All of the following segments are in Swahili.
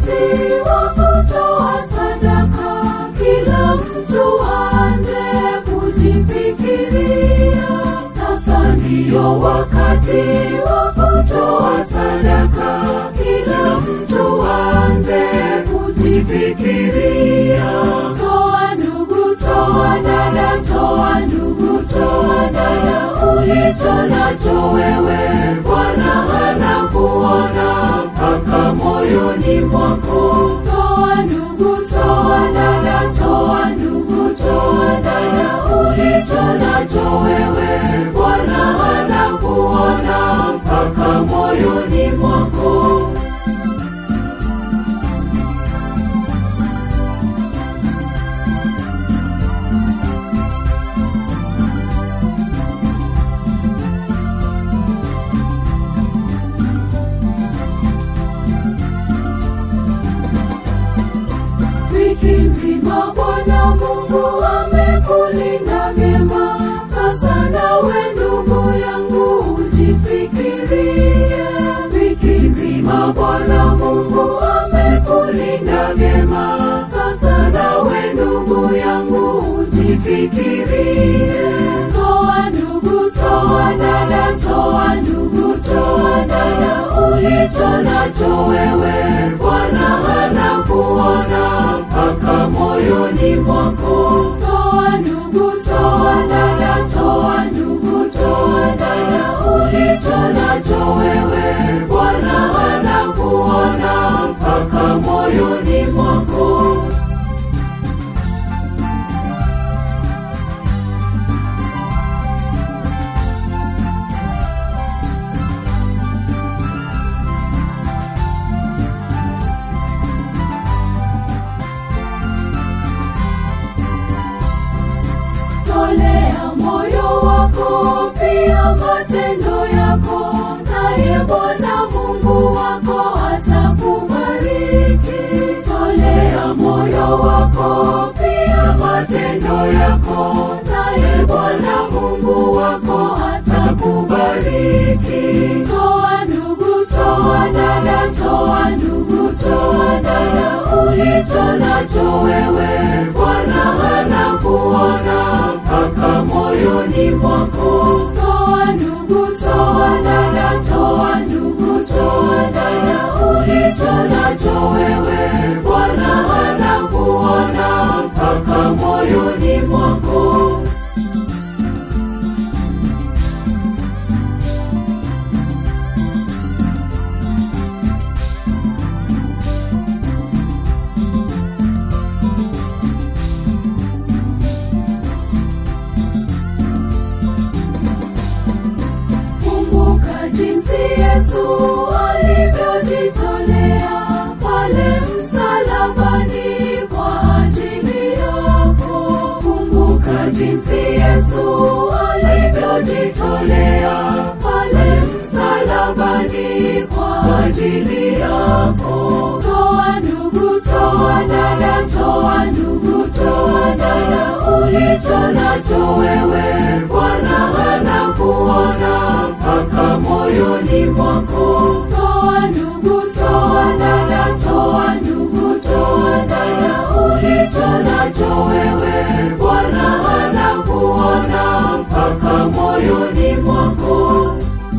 wakati wa kutoa sadaka, kila mtu aanze kujifikiria. Sasa ndiyo wakati wa kutoa sadaka, kila mtu aanze kujifikiria. Toa ndugu, toa dada, toa ndugu, toa dada, ulicho nacho wewe, Bwana anakuona mpaka moyoni mwako. Toa ndugu, toa dada, toa ndugu, toa dada, ulicho nacho wewe, Bwana anakuona mpaka moyoni mwako. Wiki nzima Bwana Mungu amekulinda vyema, sasa nawe ndugu yangu ujifikirie. Wiki nzima Bwana Mungu amekulinda vyema, sasa nawe ndugu yangu ujifikirie. Toa ndugu, toa dada, toa ndugu, toa dada, ulicho nacho wewe, Bwana anakuona mpaka moyoni mwako. Toa ndugu, toa dada, toa ndugu, toa dada, ulicho nacho wewe, Bwana anakuona mpaka moyoni mwako. Tolea moyo wako pia matendo yako, naye Bwana Mungu wako atakubariki. Tolea moyo wako pia matendo yako, naye Bwana Mungu wako atakubariki. Toa ndugu, toa dada, toa ndugu, toa dada, ulicho nacho wewe, Bwana anakuona mpaka moyoni mwako. Toa ndugu, toa dada, toa ndugu, toa dada, ulicho nacho wewe, Bwana anakuona mpaka moyoni mwako. Kumbuka jinsi Yesu alivyojitolea pale msalabani kwa ajili yako. Kumbuka jinsi Yesu alivyojitolea pale msalabani kwa ajili yako. Toa ndugu, toa dada, toa ndugu, toa dada, ulicho nacho wewe, Bwana anakuona mpaka moyoni mwako. Toa ndugu, toa dada, toa ndugu, toa dada, ulicho nacho wewe, Bwana anakuona mpaka moyoni mwako.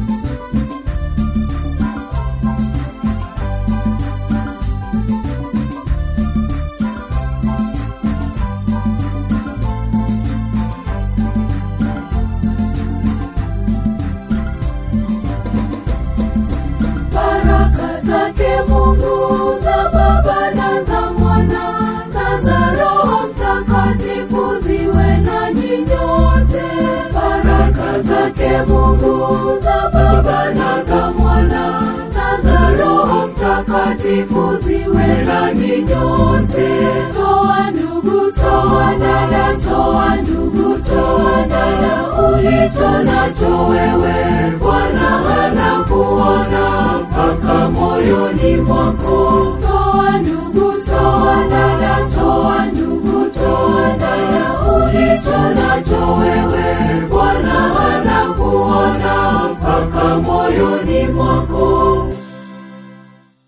Baraka zake Mungu za Baba na za Mwana na za Roho Mtakatifu ziwe nanyi nyote. Baraka zake Mungu za Baba na za Mwana na za Roho Mtakatifu ziwe nanyi nyote. Toa ndugu, toa dada, toa ndugu, toa dada, ulicho nacho wewe, Bwana anakuona mpaka moyoni mwako. Toa ndugu, toa dada, toa ndugu, toa dada, ulicho nacho wewe,